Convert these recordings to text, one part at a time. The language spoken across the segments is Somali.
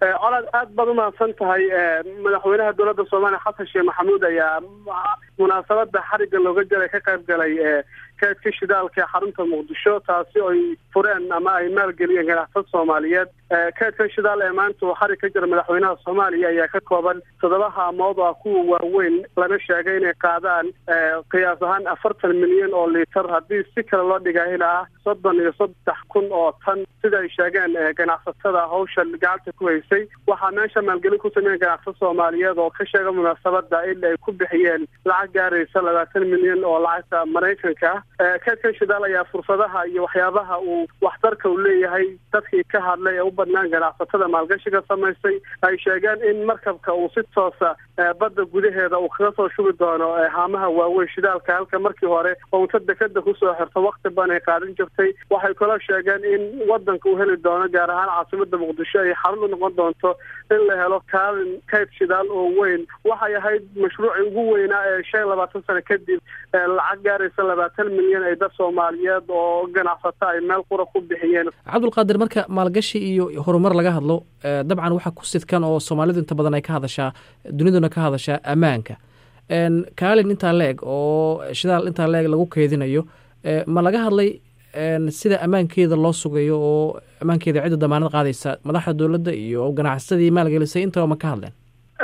colaad aad baad umahadsan tahay madaxweynaha dowladda soomaaliya xasan sheekh maxamuud ayaa munaasabada xariga looga jaray ka qayb galay kaedka shidaalka ee xarunta muqdisho taasi ay fureen ama ay maalgeliyeen ganacsad soomaaliyeed kaedkan shidaal ee maanta uu xarig ka jira madaxweynaha soomaaliya ayaa ka kooban toddoba haamood ah kuwa waaweyn lana sheegay inay qaadaan qiyaas ahaan afartan milyan oo liitar haddii si kale loo dhigahina ah soddon iyo saddex kun oo tan sida ay sheegeen ganacsatada hawsha gacanta ku haysay waxaa meesha maalgelin ku sameeyen ganacsad soomaaliyeed oo ka sheega munaasabada in ay ku bixiyeen lacag gaaraysa labaatan milyan oo lacagta maraykanka ah kaedkan shidaal ayaa fursadaha iyo waxyaabaha uu waxtarka uu leeyahay dadkii ka hadlay ee u badnaan ganacsatada maalgashiga samaysay ay sheegeen in markabka uu si toosa badda gudaheeda uu kaga soo shubi doono haamaha waaweyn shidaalka halka markii hore oo unta dekeda kusoo xirto wakti badan ay qaadan jirtay waxay kaloo sheegeen in wadanka uu heli doono gaar ahaan caasimada muqdisho ay xarun u noqon doonto in la helo kaalin kayd shidaal oo weyn waxay ahayd mashruucii ugu weynaa ee shan labaatan sano kadib lacag gaaraysa labaatan milyan ay dad soomaaliyeed oo ganacsato ay meel qura ku bixiyeen cabdulqaadir marka maalgashi iyo horumar laga hadlo dabcan waxaa ku sidkan oo soomaalidu inta badan ay ka hadashaa duniduna ka hadashaa ammaanka kaalin intaa la eg oo shidaal intaa la eg lagu keedinayo ma laga hadlay sida ammaankeeda loo sugayo oo ammaankeeda cidda damaanad qaadaysa madaxda dowladda iyo ganacsadii maalgelisay intaba ma ka hadleen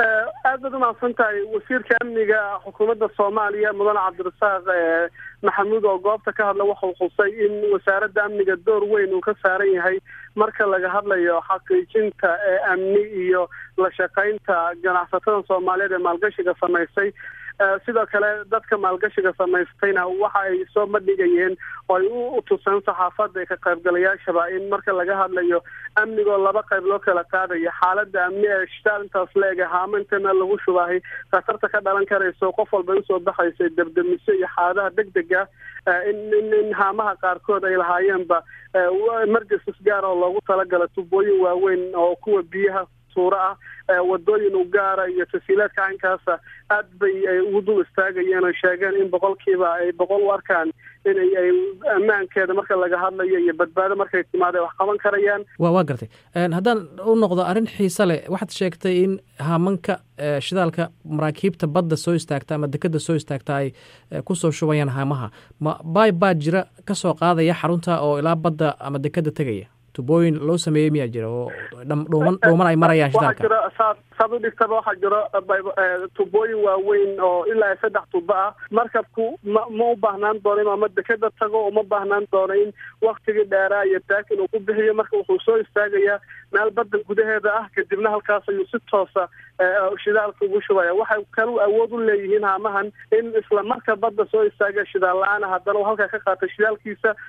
aad baad umahadsan tahay wasiirka amniga xukuumadda soomaaliya mudane cabdirasaaq maxamuud oo goobta ka hadla waxau xusay in wasaaradda amniga door weyn uu ka saaran yahay marka laga hadlayo xaqiijinta amni iyo la shaqaynta ganacsatada soomaaliyeed ee maalgashiga samaysay sidoo kale dadka maalgashiga samaystayna waxa ay soo bandhigayeen oo ay u tuseen saxaafadda ka qaybgalayaashaba in marka laga hadlayo amnigoo laba qayb loo kala qaadayo xaaladda amni ee shitaal intaas la eg haama intana lagu shubahay khatarta ka dhalan karayso qof walba usoo baxaysa debdemiso iyo xaaladaha deg dega in in haamaha qaarkood ay lahaayeenba emergencies gaar oo loogu talagala tubooyin waaweyn oo kuwa biyaha suuro ah wadooyin u gaara iyo tasiilaadka caynkaasa aad bay ay ugu dul istaagayeen oo sheegeen in boqolkiiba ay boqol u arkaan inay ay ammaankeeda marka laga hadlayo iyo badbaado markay timaada wax qaban karayaan wa waa gartay haddaan u noqdo arrin xiise leh waxaad sheegtay in haamanka shidaalka maraakiibta badda soo istaagta ama dekeda soo istaagta ay kusoo shubayaan haamaha ma bay baa jira kasoo qaadaya xarunta oo ilaa badda ama dekeda tegaya tubooyin loo sameeyey miyaa jira oo dhuuman dhuuman ay marayaan shidaalka jiro saad saad u dhigtaba waxaa jiro tubooyin waaweyn oo ilaa saddex tubo ah markabku ma ma u baahnaan doono inuu ama dekeda tago uma baahnaan doono in waktigii dheeraa iyo daakin uu ku bixiyo marka wuxuu soo istaagayaa meel badda gudaheeda ah kadibna halkaas ayuu si toosa shidaalka ugu shubaya waxay kalu awood u leeyihiin haamahan in isla marka badda soo istaaga shidaal la-aana haddana uu halkaa ka qaato shidaalkiisa